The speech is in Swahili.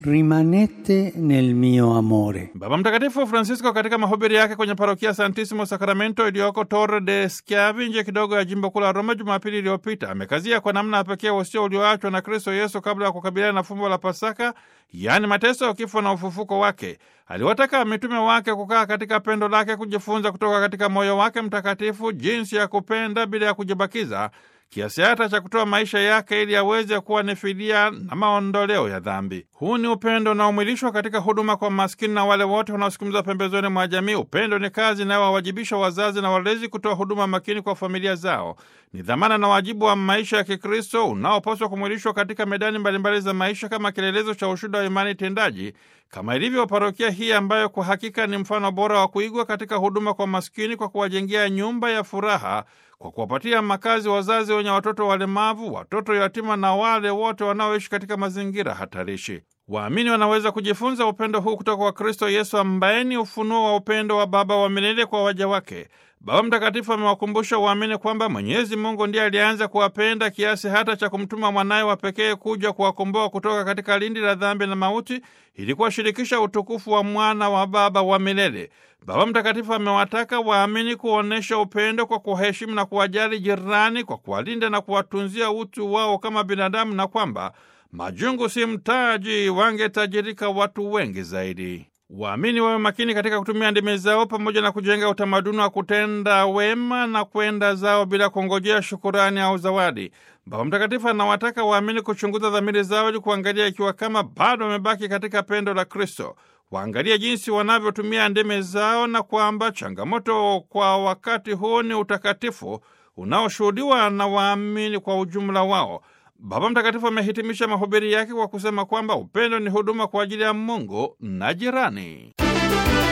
rimanete nel mio amore. Baba Mtakatifu Francisco katika mahubiri yake kwenye parokia Santissimo Sacramento iliyoko Torre de Schiavi nje kidogo ya jimbo kuu la Roma Jumapili iliyopita amekazia kwa namna ya pekee usio ulioachwa na Kristo Yesu kabla ya kukabiliana na fumbo la Pasaka, yaani mateso, kifo na ufufuko wake. Aliwataka mitume wake kukaa katika pendo lake, kujifunza kutoka katika moyo wake mtakatifu jinsi ya kupenda bila ya kujibakiza kiasi hata cha kutoa maisha yake ili aweze kuwa ni fidia na maondoleo ya dhambi. Huu ni upendo unaomwilishwa katika huduma kwa maskini na wale wote wanaosukumizwa pembezoni mwa jamii. Upendo ni kazi inayowawajibisha wazazi na walezi kutoa huduma makini kwa familia zao. Ni dhamana na wajibu wa maisha ya Kikristo unaopaswa kumwilishwa katika medani mbalimbali za maisha kama kielelezo cha ushuhuda wa imani tendaji, kama ilivyo parokia hii ambayo kwa hakika ni mfano bora wa kuigwa katika huduma kwa maskini, kwa kuwajengea nyumba ya furaha kwa kuwapatia makazi wazazi wenye watoto walemavu, watoto yatima na wale wote wanaoishi katika mazingira hatarishi. Waamini wanaweza kujifunza upendo huu kutoka kwa Kristo Yesu ambaye ni ufunuo wa upendo wa Baba wa milele kwa waja wake. Baba Mtakatifu amewakumbusha waamini kwamba Mwenyezi Mungu ndiye alianza kuwapenda kiasi hata cha kumtuma mwanaye wa pekee kuja kuwakomboa kutoka katika lindi la dhambi na mauti ili kuwashirikisha utukufu wa mwana wa Baba wa milele. Baba Mtakatifu amewataka waamini kuonyesha upendo kwa kuwaheshimu na kuwajali jirani, kwa kuwalinda na kuwatunzia utu wao kama binadamu, na kwamba majungu si mtaji, wangetajirika watu wengi zaidi. Waamini wawe makini katika kutumia ndimi zao pamoja na kujenga utamaduni wa kutenda wema na kwenda zao bila kungojea shukurani au zawadi. Baba Mtakatifu anawataka waamini kuchunguza dhamiri zao ili kuangalia ikiwa kama bado wamebaki katika pendo la Kristo. Waangalie jinsi wanavyotumia ndimi zao na kwamba changamoto kwa wakati huu ni utakatifu unaoshuhudiwa na waamini kwa ujumla wao. Baba Mtakatifu amehitimisha mahubiri yake kwa kusema kwamba upendo ni huduma kwa ajili ya Mungu na jirani.